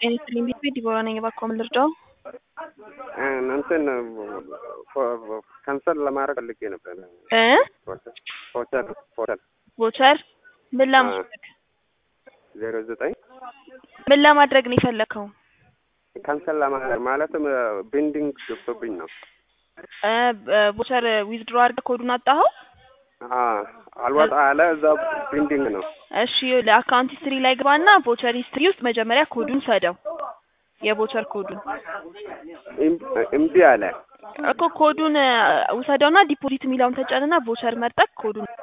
ጤና ይስጥልኝ ቤት ቤት ዲቦራ ነኝ። እባክዎ ምን ልርዳው? እንትን ካንሰል ለማድረግ ፈልጌ ነበር። እ ሆቴል ሆቴል ቮቸር ምን ለማድረግ ዜሮ ዘጠኝ ምን ለማድረግ ነው የፈለከው? ካንሰል ለማድረግ ማለትም ቤንዲንግ ገብቶብኝ ነው። እ ቮቸር ዊዝድሮ አድርገህ ኮዱን አጣኸው? አልወጣ አለ እዛ ቤንዲንግ ነው። እሺ ለአካውንት ሂስትሪ ላይ ግባና ቮቸር ሂስትሪ ውስጥ መጀመሪያ ኮዱን ሰደው የቮቸር ኮዱን እምቢ አለ። እኮ ኮዱን ውሰደውና ዲፖዚት የሚለውን ተጫንና ቮቸር መርጠቅ ኮዱን